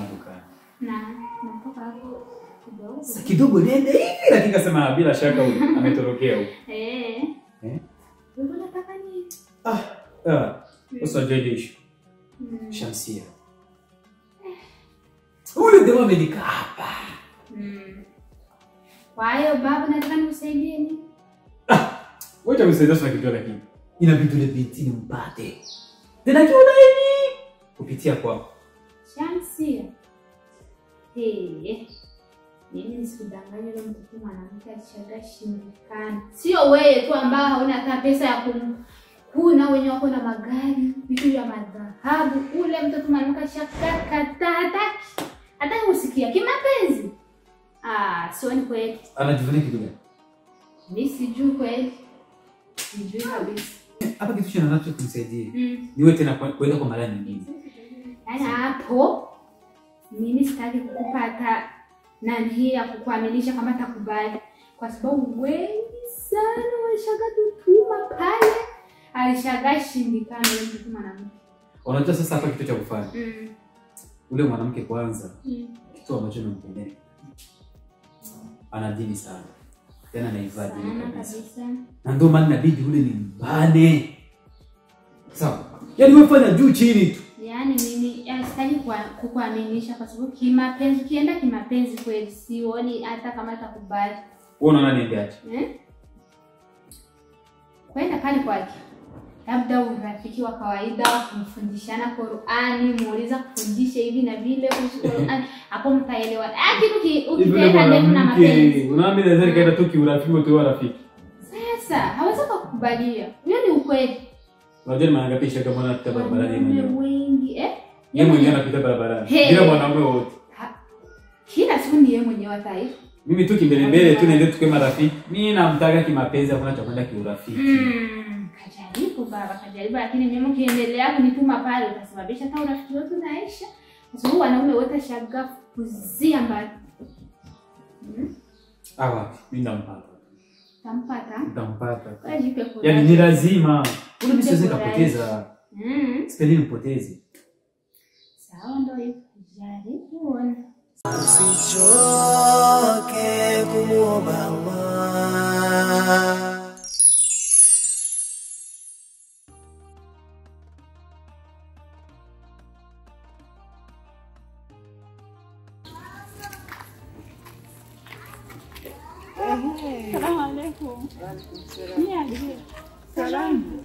dukani. Na natoka hapo kidogo. Sasa kidogo nende hivi lakini kasema bila shaka huyu ametorokea huko. Eh. Eh? Wewe unataka nini? Ah, ah. Sasa jeje issue. Mm. Shamsia. Huyu ndio amenikaa hapa. Mm. Kwa hiyo baba nataka nikusaidie nini? Wacha msaidia sana kitu lakini. Inabidi ule binti nimpate. Tena kiona hivi kupitia kwako. Shamsia. Hey. Mimi nisikudanganye yule mtoto mwanamke alishaga shindikana. Sio wewe tu ambao hauna hata pesa ya kum kuna wenye wako na magari, vitu vya madhahabu. Ule mtoto mwanamke alishaga kataa hataki. Hataki kusikia kimapenzi. Ah, sio ni kweli. Anajivunia kitu gani? Mimi sijui kweli. Sijui kabisa. Hapa kitu cha nanacho kumsaidia. Mm. Niwe tena kwa- kwenda kwa mara nyingine. Yaani hapo mimi sitaki kupata nani hii ya kukuaminisha kama takubali, kwa sababu wengi sana walishaga tutuma pale, alishaga shindikana yule mtoto mwanamke. Unajua sasa hapa kitu cha kufanya. Mm. Ule mwanamke kwanza Mm. kitu ambacho nampendea. Ana dini sana. Tena anaivaa dini Sana kabisa. kabisa. Na ndio maana inabidi ule ni mbane. Sawa. Yaani wewe fanya juu chini tu. Yaani mimi ya, sitaki kwa- kukuaminisha kwa sababu kimapenzi, ukienda kimapenzi kweli sioni hata kama atakubali. Wewe unaona niendeaje? Eh? Kwenda pale kwake, labda urafiki wa kawaida wa kumfundishana Qur'ani, muuliza kufundisha hivi na vile kuhusu Qur'ani, hapo mtaelewa. Lakini uki- ukitenda ndevu na mapenzi, Unaambia naweza kaenda tu kiurafiki tu rafiki. sasa hawezi kukubalia. Hiyo ni ukweli. Unajua ni mara ngapi shaka mwana anapita barabarani yeye Wanaume mwenyewe. wengi eh, Yeye mwenyewe anapita barabarani. Hey. Bila mwanaume wote. Ha- kila siku ni yeye mwenyewe wa taifa. Mimi tu kimbele mbele tu naende tukue marafiki. Mimi namtaka kimapenzi hakuna cha kwenda kiurafiki. Mm, kajaribu baba, kajaribu, lakini mimi ukiendelea kunituma pale utasababisha hata urafiki wetu naisha, kwa sababu wanaume wote shaga kuzia mbali. Mm, Ah wapi? Mimi ndampata. tampata Nitampata. kajipe kura. Yaani ni lazima. Ule mimi siwezi kapoteza. Mm, Sipendi nipoteze. sawa, ndio hivyo, jaribu ona. Usichoke kumwomba Allah. Salamu alaikum. Niambie. Salamu.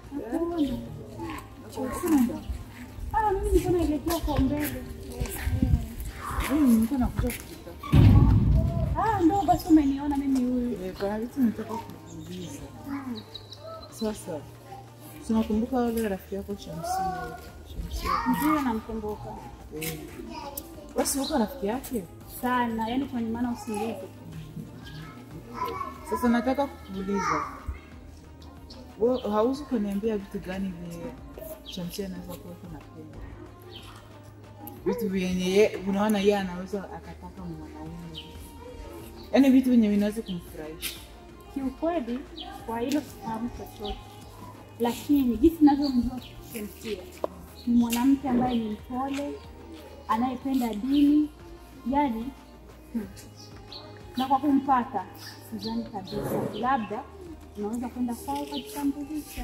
Ah, mimi nilikuwa naelekea kwa mbele. Mimi nilikuwa nakuja kupita. Ah, ndo basi umeniona mimi huyu. Eh, Kuna vitu nataka kukuuliza. Sasa tunakumbuka wale rafiki yako Shamsia. Shamsia. Ndio namkumbuka Eh. Basi uko rafiki yake? sana, yaani kwenye maana usingizi. Sasa nataka kukuuliza. Wewe hauzi kuniambia vitu gani vile Shamsia anaweza kuwa kunapenda? Vitu vyenye ye- unaona yeye anaweza akataka mwanaume. Yaani vitu vyenye vinaweza kumfurahisha. Kiukweli kwa hilo sifahamu chochote, lakini jinsi ninavyomjua Shamsia ni mwanamke ambaye ni mpole, anayependa dini, yani hmm. na kwa kumpata sidhani kabisa, labda unaweza kwenda kwao ukajitambulisha.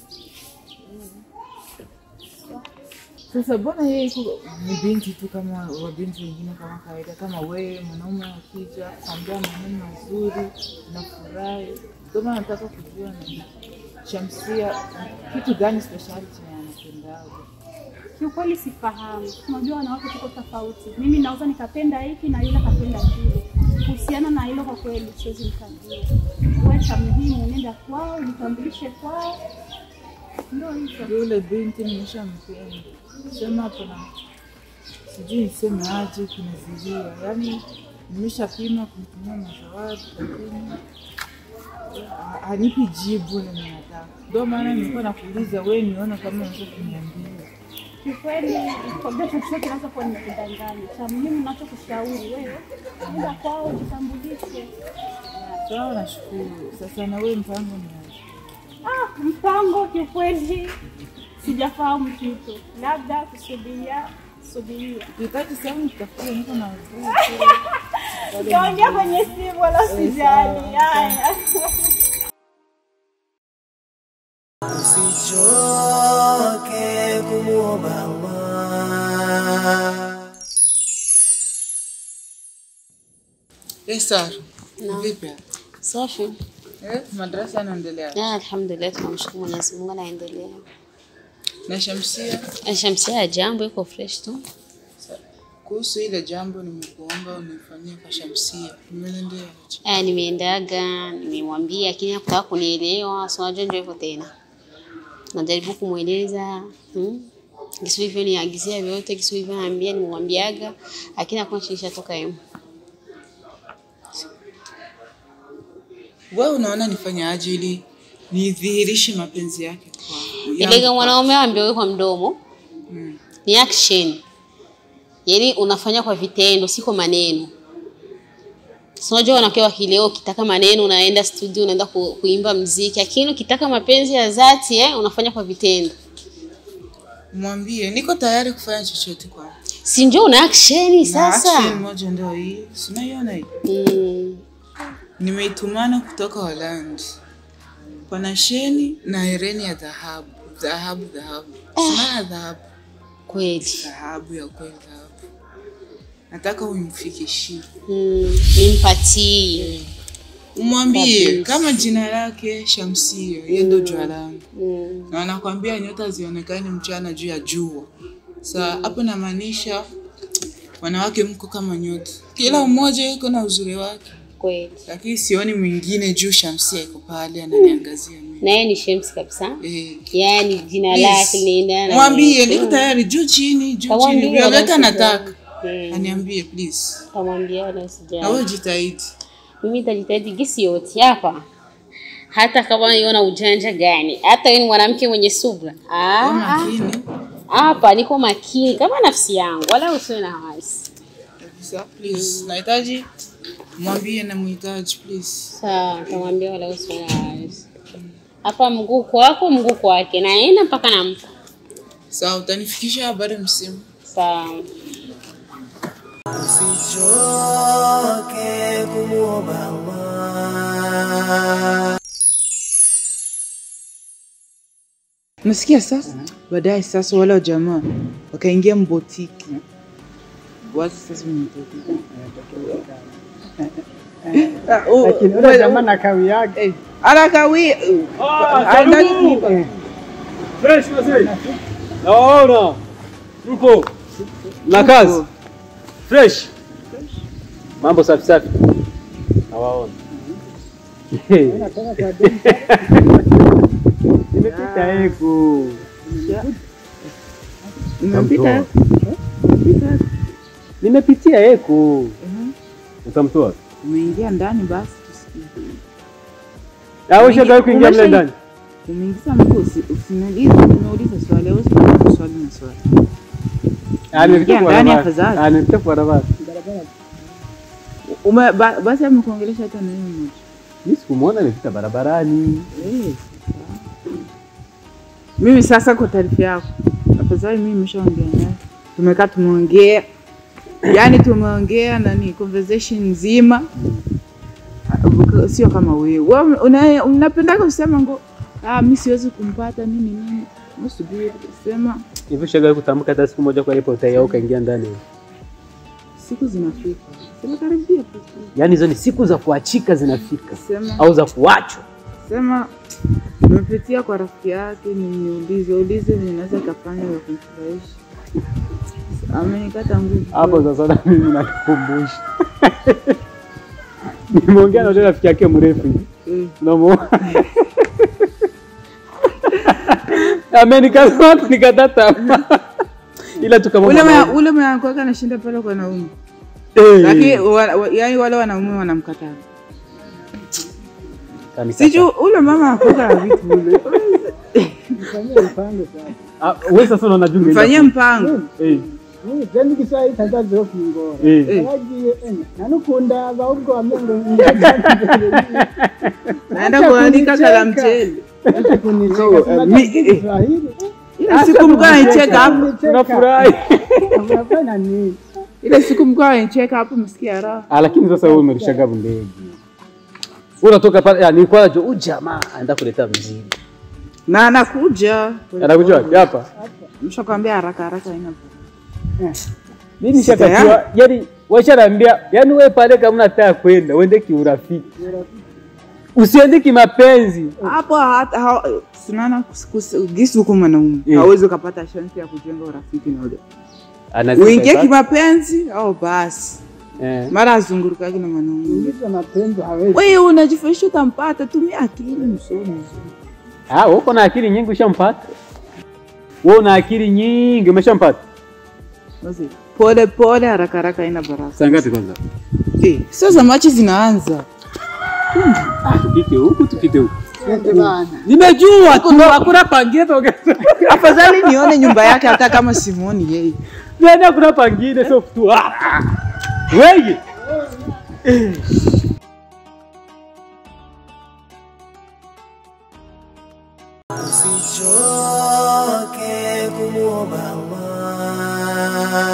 Sasa mbona yeye iko ni binti tu kama wabinti wengine kama kawaida, kama wewe mwanaume akija kuambia maneno mazuri unafurahi. Ndio maana nataka kujua ni Shamsia kitu gani speciality anapendaga. Kiukweli sifahamu. Unajua wanawake tuko tofauti. Mimi naweza nikapenda hiki na yule akapenda kile. Kuhusiana na hilo kwa kweli siwezi nikajua. Wewe cha muhimu nenda kwao, jitambulishe kwao. Ndio hivyo. Yule binti nimeshampenda, sema hapo na sijui niseme aje, kunizidia yaani nimeshapima kumtumia mazawadi lakini ha- hanipi jibu lenye nataka. Ndio maana nilikuwa nakuuliza wewe, niona kama unaweza kuniambia. Kiukweli kwambia chochote naweza kuwa nimekudanganya. Cha muhimu nachokushauri wewe nenda kwao, jitambulishe. Sawa, nashukuru. Sasa na wewe mpango ni aje? Ah, mpango kiukweli sijafahamu kitu, labda kusubiria Subiria. Ukihitaji sehemu tutafutie, niko na Utaongea kwenye simu wala usijali. Haya. usichoke kumwomba Allah. Eh, Sara, vipi? Safi. Eh, madarasa yanaendelea. Ya, alhamdulillah tunamshukuru Mwenyezi Mungu anaendelea. Na Shamsia, Shamsia ya jambo iko fresh tu. kuhusu ile jambo nimekuomba unifanyie kwa Shamsia, nimeendea Eh, nimeendaga, nimemwambia lakini hakutaka kunielewa. So unajua ndio hivyo tena. Najaribu kumweleza, hmm? Kisu hivyo niagizia vyote, kisu hivyo naambia nimwambiaga, lakini hakuna chilisha toka yeye. wewe unaona nifanye aje ili nidhihirishe mapenzi yake kwa Ile mwanaume ambaye kwa mdomo Mm. ni action. Yaani unafanya kwa vitendo, si kwa maneno. Si unajua wanawake wa kileo ukitaka maneno unaenda studio unaenda ku, kuimba mziki, lakini ukitaka mapenzi ya dhati eh, unafanya kwa vitendo. Mwambie niko tayari kufanya chochote kwa Si ndio una action Na sasa? action moja ndio hii. Si unaiona hii? Mm, Nimeitumana kutoka Holland. Pana sheni na hereni ya dhahabu. Dhahabu, dhahabu. Sina dhahabu. kweli. Dhahabu ya kweli dhahabu. Nataka umfikishie. Mm, nimpatie. Umwambie Kabisa. kama jina lake Shamsia, yeye ndo jua langu. Mm, Na anakwambia nyota zionekane mchana juu ya jua. Sa hapo namaanisha wanawake mko kama nyota. Kila mmoja yuko na uzuri wake. kweli. lakini sioni mwingine juu Shamsia iko pale ananiangazia mimi. Na yeye ni Shems kabisa. Eh, Yaani jina please. lake linaendana. na- Mwambie niko tayari juu chini, juu Kamwambie chini. Vyovyote wala anataka. Mm, Aniambie please. Kamwambia wala Na usijali. wewe jitahidi. mimi nitajitahidi gisi yote hapa, hata kama niona ujanja gani, hata wewe ni mwanamke mwenye subra. Kwa Ah, makini hapa niko makini kama nafsi yangu, wala usiwe na wasi. kabisa please. Nahitaji mwambie na muhitaji please. Sawa, nitamwambia wala usiwe na wasi. Hapa mguu kwako, mguu kwake, naenda mpaka nampa. Sawa, utanifikisha habari msimu. Sawa. usichoke kumwomba Allah. Nasikia sasa baadaye sasa wale jamaa wakaingia mbotiki. Wazi sasa mnatoka. Lakini ule jamaa na kawi yake. Eh, anakawia. Anataka Fresh wazee. Naona. Mpo. Na kazi. Fresh. Mambo safi safi. Nawaona. Nimepita eko. Umempita? Nimepitia eko. Utamtoa? Umeingia ndani basi tusikie. Ah, ushaga kuingia mle Umesha- ndani. Umeingiza mguu usi- usiniulize, nimeuliza swali, wewe usiniulize swali na swali. Ah, nimepita kwa ndani barabara. afadhali. Ah, nimepita kwa barabara. Ume, ba, basi amekuongelesha hata neno moja. Mimi sikumuona nimepita barabarani. Eh, Mimi sasa kwa taarifa yako, afadhali mimi nimeshaongea naye, tumekaa tumeongea, yaani tumeongea nani conversation nzima, Buka- sio kama wewe wewe una- unapendaga kusema ngo ah, mi siwezi kumpata nini nini, msubiri sema Hivi ushaga kutamka hata siku moja kwa ile portai yao kaingia ndani. siku zinafika, sema karibia tu, Yaani hizo ni siku za kuachika zinafika sema au za kuachwa. sema nimepitia kwa rafiki yake, niulize ulize ninaweza kafanya ya kumfurahisha. Amenikata nguvu. Hapo sasa na mimi nakukumbusha. Nimeongea na yule rafiki yake mrefu hivi. Eh, Unamuona? Amenikata watu nikata tamaa. Ila tu kama ule mwanaume. mwa- ule mwanamke anashinda pale kwa wanaume, Eh, lakini wa- wa- yaani wale wanaume wanamkataa. kanikata. Siju ule mama anakuwa na vitu ule. Ah, wewe sasa unaona jungu. Mfanyie mpango. Eh. Jendi Kiswahili tangazo kingora. Eh. Eh. Wagiye ena. Nanukunda ahubwo wamengo Naenda kuandika kala mchele. kunicheka. mi- eh. Kiswahili. Ile siku mko anacheka hapo, Tunafurahi. Unafanya nini? ile siku mko anacheka hapo, msikia raha. Ah, lakini sasa wewe umelishaga ndege. Wewe unatoka pale, ah, nilikuwa najua huyu jamaa anaenda kuleta mzigo. Na anakuja. Anakuja wapi? Hapa. Mshakwambia haraka haraka ina. Mimi nishatakiwa, yani washaniambia, yani wewe pale kama unataka kwenda, uende kiurafiki. Usiende kimapenzi. Hapo hata ha- sinaona kus- kus- gisi huko mwanaume Eh. hawezi ukapata chance ya kujenga urafiki na ule. Anazima Uingie sasa. kimapenzi au basi. Eh. Mara azungurukaki na mwanaume. Ingiza mapenzi hawezi. Wewe unajifurahisha utampata, tumia akili msomi. Ah, wewe uko na akili nyingi ushampata. Wewe una akili nyingi umeshampata. Basi pole pole, haraka haraka ina baraka. Saa ngapi kwanza? Eh, sasa machi zinaanza. Tupite huku, tupite huku. Nimejua tu hakuna pangine toka. Afadhali nione nyumba yake hata kama simuoni yeye. Nenda hakuna pangine sio tu. Ah. Wewe. Usichoke kumuomba Allah